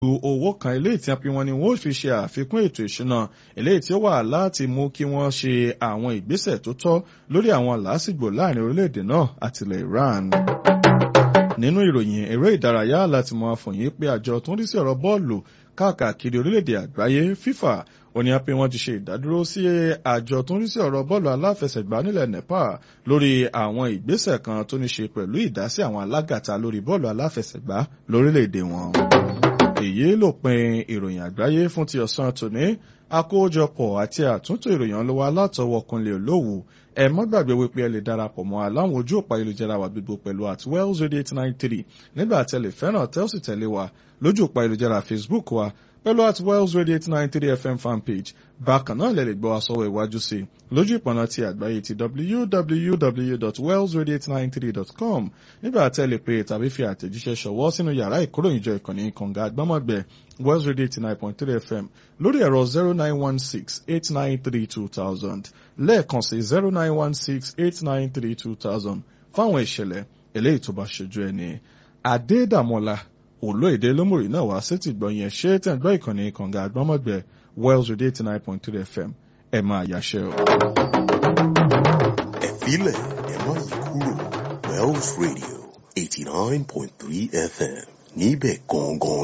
owó kan eléyìí tí wọ́n pe wọn ni wọ́n fi ṣe àfikún ètò ìṣúná eléyìí tí ó wà láti mú kí wọ́n ṣe àwọn ìgbésẹ̀ tó tọ́ lórí àwọn làásìgbò láàrin orílẹ̀-èdè náà àti ilẹ̀ Iran nínú ìròyìn eré ìdárayá láti mọ àfòyín pé àjọ tó ń rí sí ọ̀rọ̀ bọ́ọ̀lù káàkiri orílẹ̀-èdè àgbáyé FIFA ó ní pé wọ́n ti ṣe ìdádúró sí àjọ tó ń rí sí ọ̀rọ̀ bọ́ọ̀lù aláfẹsẹ̀gbá nílẹ̀ Nepal lórí àwọn ìgbésẹ̀ kan tó ní ṣe pẹ̀lú ìdásí àwọn alágàtà lórí bọ́ọ̀lù aláfẹsẹ̀gbá lórílẹ̀-èdè wọn. èyí ló pin ìròyìn àgbáyé fún ti ọ̀sán tòní àkójọpọ̀ àti àtúntò ìròyìn ọlọ́wọ́ alátọwọ́ Kúnlé Olówù ẹ má gbàgbé wípé ẹ lè darapọ̀ mọ́ aláwọn ojú òpá ayélujára wa gbogbo pẹ̀lú at wells radio eight nine three nígbà tẹ́ lè fẹ́ràn tẹ́ ó sì tẹ̀lé wa lójú òpá ayélujára Facebook wa pẹ̀lú at wells radio eight nine three fm fanpage bákan náà lè lè gbọ́ àsọwọ́ ìwájú sí i lójú ìpọ̀nà ti àgbáyé ti www.wellsradio893.com nígbà tẹ́ lè pè tàbí fi àtẹ̀jíṣẹ́ ṣọwọ́ sínú yàrá ìkóròyìnjọ ìkànnì kànga àgbọ́mọ̀gbẹ́ wells radio eighty nine point three fm lórí ẹ̀rọ zero nine one six eight nine three two thousand lẹ́ẹ̀kan sí zero nine one six eight nine three two thousand fáwọn ìṣẹ̀lẹ̀ eléyìí tó bá ṣojú ẹni adédàmọ́lá olóyèdè lómùrì náà wá sí ti gbọ̀nyẹn ṣé tẹ̀ ń gbọ́ ìkànnì kànga àgbọ́mọ̀gbẹ́ wells radio eighty nine point three fm ẹ̀ máa yàṣẹ́ o. ẹ̀fílẹ̀ ẹ̀ má yí kúrò wells radio eighty nine point three fm níbẹ̀ gangan